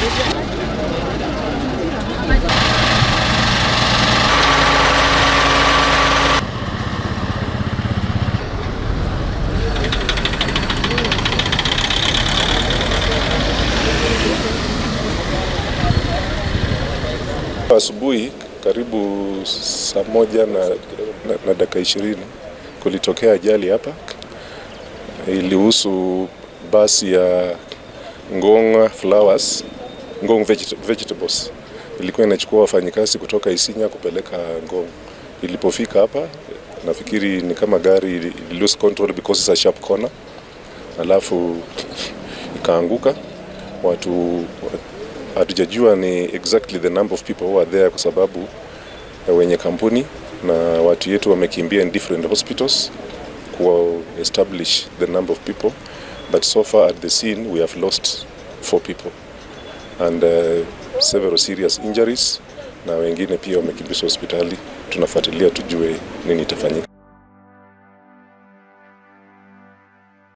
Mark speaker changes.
Speaker 1: Asubuhi karibu saa moja na, na, na dakika ishirini kulitokea ajali hapa. Ilihusu basi ya Ngong Flowers, Ngong Vegeta- Vegetables. Ilikuwa inachukua wafanyikazi kutoka Isinya kupeleka Ngong. Ilipofika hapa, nafikiri ni kama gari ili ili lose control because it's a sharp corner, alafu ikaanguka. Watu hatujajua ni exactly the number of people who are there kwa sababu ya wenye kampuni na watu yetu wamekimbia in different hospitals ku establish the number of people but so far at the scene we have lost four people and uh, several serious injuries na wengine pia wamekimbizwa hospitali tunafuatilia tujue nini itafanyika